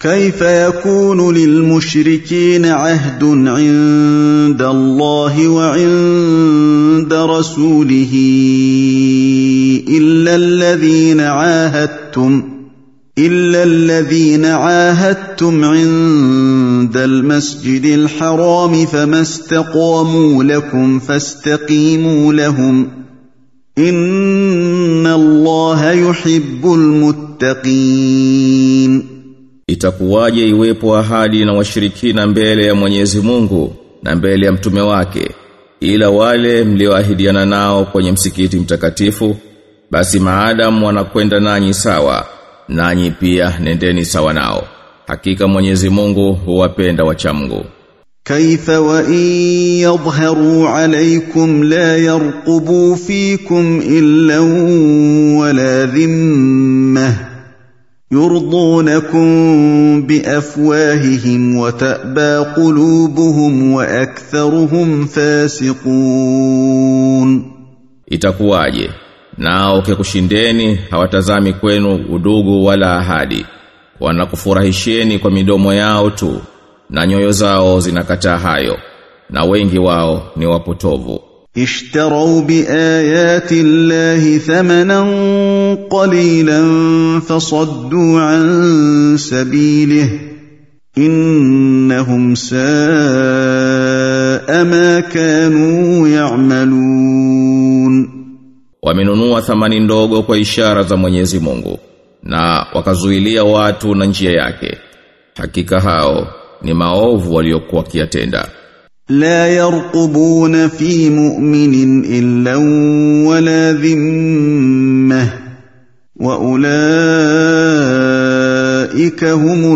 كيف يكون للمشركين عهد عند الله وعند رسوله الا الذين عاهدتم الا الذين عاهدتم عند المسجد الحرام فما استقاموا لكم فاستقيموا لهم ان الله يحب المتقين Itakuwaje iwepo ahadi na washirikina mbele ya Mwenyezi Mungu na mbele ya mtume wake ila wale mlioahidiana nao kwenye msikiti mtakatifu basi maadamu wanakwenda nanyi sawa nanyi pia nendeni sawa nao hakika Mwenyezi Mungu huwapenda wacha Mungu كيف وان يظهروا عليكم لا يرقبوا فيكم الا ولا ذمه يرضونكم بافواههم وتابى قلوبهم واكثرهم فاسقون Itakuwaje nao kikushindeni hawatazami kwenu udugu wala ahadi wanakufurahisheni kwa midomo yao tu na nyoyo zao zinakataa hayo na wengi wao ni wapotovu اشتروا بايات الله ثمنا قليلا فصدوا عن سبيله انهم ساء ما كانوا يعملون wamenunua thamani ndogo kwa ishara za Mwenyezi Mungu na wakazuilia watu na njia yake hakika hao ni maovu waliokuwa kiatenda لا يرقبون في مؤمن الا ولا ذمه واولئك هم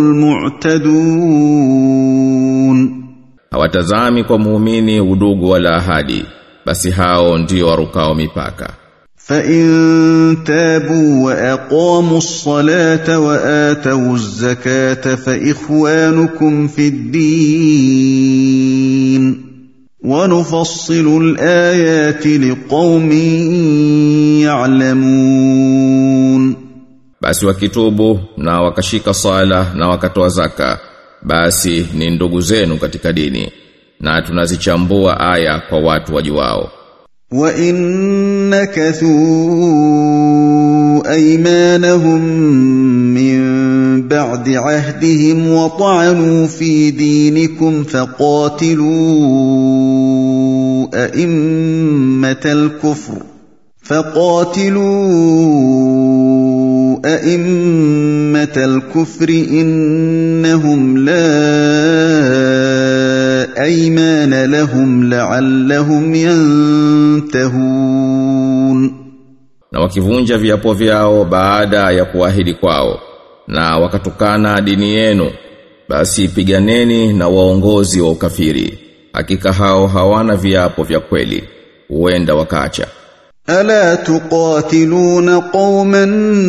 المعتدون hawatazami kwa muumini udugu wala ahadi basi hao ndio warukao mipaka فان تابوا واقاموا الصلاه واتوا الزكاه فاخوانكم في الدين ونفصل الايات لقوم يعلمون basi wakitubu na wakashika sala na wakatoa zaka basi ni ndugu zenu katika dini na tunazichambua aya kwa watu wajuao وان نكثوا ايمانهم من بعد عهدهم وطعنوا في دينكم فقاتلوا ائمه الكفر فقاتلوا ائمه الكفر انهم لا ايمان لهم لعلهم ينتهون na wakivunja viapo vyao baada ya kuahidi kwao na wakatukana dini yenu basi piganeni na waongozi wa ukafiri hakika hao hawana viapo vya kweli huenda wakaacha الا تقاتلون قوما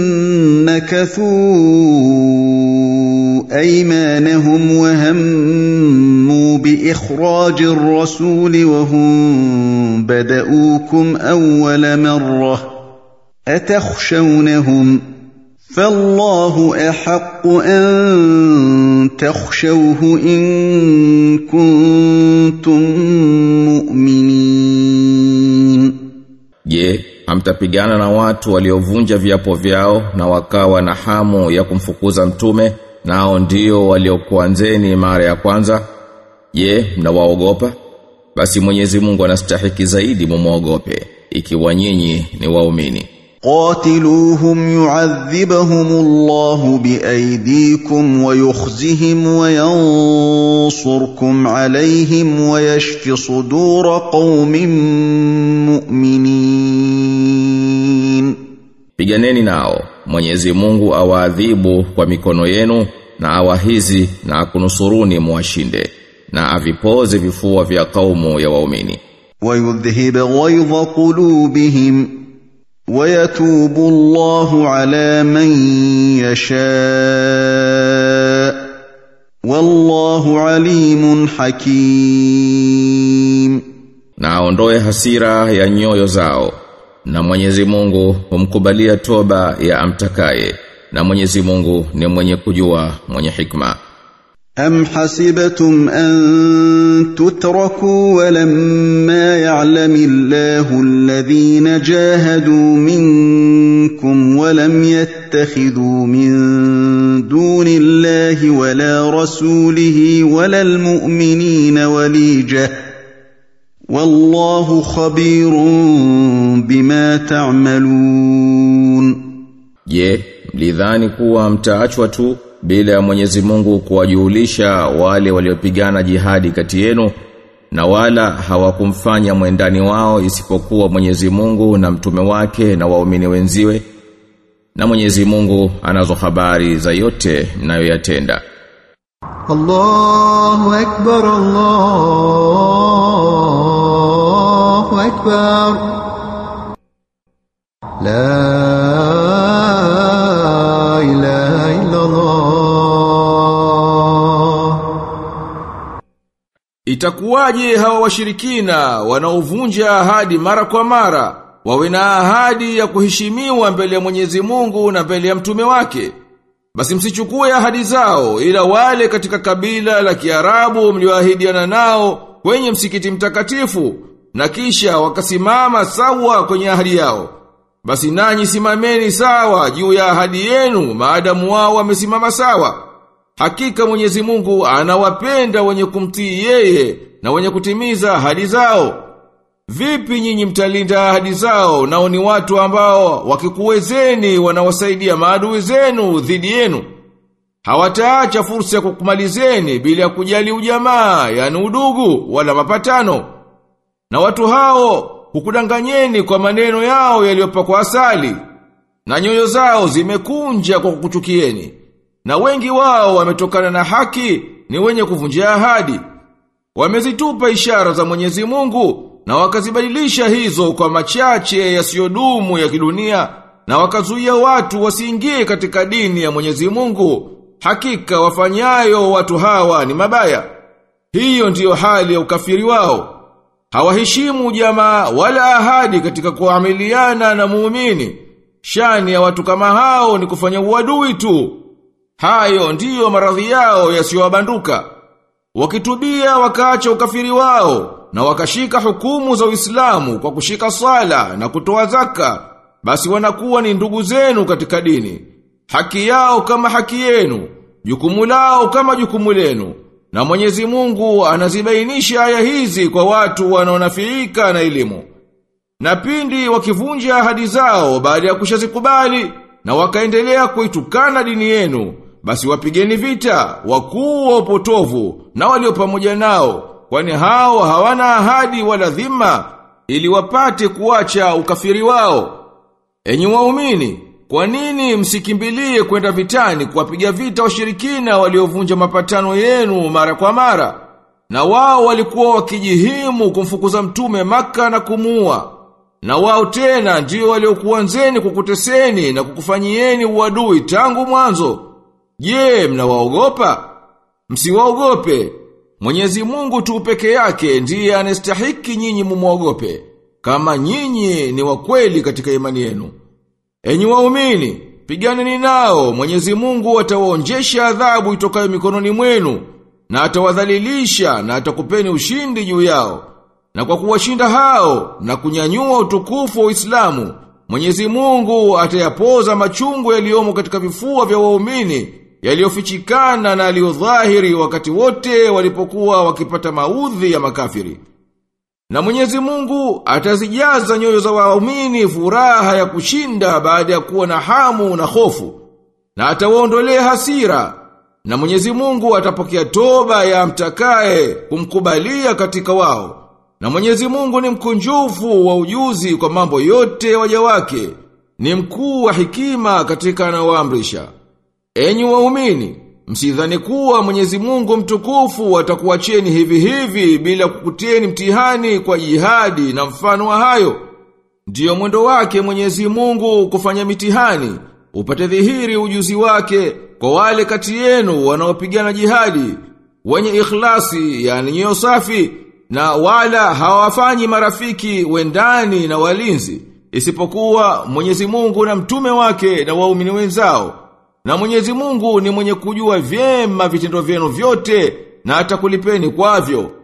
نكثوا ايمانهم وهموا باخراج الرسول وهم بدؤوكم اول مره اتخشونهم فالله احق ان تخشوه ان كنتم مؤمنين Je, hamtapigana na watu waliovunja viapo vyao na wakawa na hamu ya kumfukuza mtume nao ndio waliokuanzeni mara ya kwanza? Je, mnawaogopa? Basi Mwenyezi Mungu anastahiki zaidi mumwogope ikiwa nyinyi ni waumini. قاتلوهم يعذبهم الله بايديكم ويخزهم وينصركم عليهم ويشف صدور قوم مؤمنين Piganeni nao, Mwenyezi Mungu awaadhibu kwa mikono yenu na awahizi na akunusuruni muwashinde na avipoze vifua vya kaumu ya waumini. ويذهب غيظ قلوبهم ويتوب الله على من يشاء والله عليم حكيم na aondoe hasira ya nyoyo zao na Mwenyezi Mungu humkubalia toba ya amtakaye na Mwenyezi Mungu ni mwenye kujua mwenye hikma أم حسبتم أن تتركوا ولما يعلم الله الذين جاهدوا منكم ولم يتخذوا من دون الله ولا رسوله ولا المؤمنين وليجة والله خبير بما تعملون Je, mlidhani kuwa mtaachwa tu bila ya Mwenyezi Mungu kuwajulisha wale waliopigana jihadi kati yenu na wala hawakumfanya mwendani wao isipokuwa Mwenyezi Mungu na mtume wake na waumini wenziwe na Mwenyezi Mungu anazo habari za yote mnayoyatenda الله أكبر الله أكبر لا إله إلا الله Itakuwaje hawa washirikina wanaovunja ahadi mara kwa mara wawe na ahadi ya kuheshimiwa mbele ya Mwenyezi Mungu na mbele ya mtume wake? Basi msichukue ahadi zao ila wale katika kabila la Kiarabu mlioahidiana nao kwenye msikiti mtakatifu na kisha wakasimama sawa kwenye ahadi yao. Basi nanyi simameni sawa juu ya ahadi yenu maadamu wao wamesimama sawa. Hakika Mwenyezi Mungu anawapenda wenye kumtii yeye na wenye kutimiza ahadi zao. Vipi nyinyi mtalinda ahadi zao nao ni watu ambao wakikuwezeni wanawasaidia maadui zenu dhidi yenu? Hawataacha fursa ya kukumalizeni bila ya kujali ujamaa, yani udugu wala mapatano. Na watu hao hukudanganyeni kwa maneno yao yaliyopakwa asali, na nyoyo zao zimekunja kwa kukuchukieni. Na wengi wao wametokana na haki ni wenye kuvunjia ahadi. Wamezitupa ishara za Mwenyezi Mungu na wakazibadilisha hizo kwa machache yasiyodumu ya kidunia na wakazuia watu wasiingie katika dini ya Mwenyezi Mungu. Hakika wafanyayo watu hawa ni mabaya. Hiyo ndiyo hali ya ukafiri wao. Hawaheshimu jamaa wala ahadi katika kuamiliana na muumini. Shani ya watu kama hao ni kufanya uadui tu. Hayo ndiyo maradhi yao yasiyowabanduka. Wakitubia wakaacha ukafiri wao na wakashika hukumu za Uislamu kwa kushika sala na kutoa zaka, basi wanakuwa ni ndugu zenu katika dini. Haki yao kama haki yenu, jukumu lao kama jukumu lenu. Na Mwenyezi Mungu anazibainisha aya hizi kwa watu wanaonafiika na elimu. Na pindi wakivunja ahadi zao baada ya kushazikubali na wakaendelea kuitukana dini yenu, basi wapigeni vita wakuu wa upotovu na walio pamoja nao, kwani hao hawana ahadi wala dhima ili wapate kuacha ukafiri wao. Enyi waumini, kwa nini msikimbilie kwenda vitani kuwapiga vita washirikina waliovunja mapatano yenu mara kwa mara? Na wao walikuwa wakijihimu kumfukuza mtume maka na kumuua. Na wao tena ndio waliokuanzeni kukuteseni na kukufanyieni uadui tangu mwanzo. Je, mnawaogopa? Msiwaogope. Mwenyezi Mungu tu peke yake ndiye anastahiki nyinyi mumwogope, kama nyinyi ni wa kweli katika imani yenu. Enyi waumini, piganeni nao, Mwenyezi Mungu atawaonjesha adhabu itokayo mikononi mwenu, na atawadhalilisha na atakupeni ushindi juu yao. Na kwa kuwashinda hao na kunyanyua utukufu wa Uislamu, Mwenyezi Mungu atayapoza machungu yaliyomo katika vifua vya waumini yaliyofichikana na yaliyodhahiri wakati wote walipokuwa wakipata maudhi ya makafiri. Na Mwenyezi Mungu atazijaza nyoyo za waumini furaha ya kushinda baada ya kuwa na hamu na hofu. Na atawaondolea hasira. Na Mwenyezi Mungu atapokea toba ya mtakaye kumkubalia katika wao. Na Mwenyezi Mungu ni mkunjufu wa ujuzi kwa mambo yote waja wake. Ni mkuu wa hikima katika anaoamrisha. Enyi waumini, msidhani kuwa Mwenyezi Mungu mtukufu atakuacheni hivi hivi bila kukutieni mtihani kwa jihadi na mfano wa hayo. Ndiyo mwendo wake Mwenyezi Mungu kufanya mitihani, upate dhihiri ujuzi wake kwa wale kati yenu wanaopigana jihadi, wenye ikhlasi, yani nyoyo safi, na wala hawafanyi marafiki wendani na walinzi, isipokuwa Mwenyezi Mungu na mtume wake na waumini wenzao Na Mwenyezi Mungu ni mwenye kujua vyema vitendo vyenu vyote na atakulipeni kwavyo.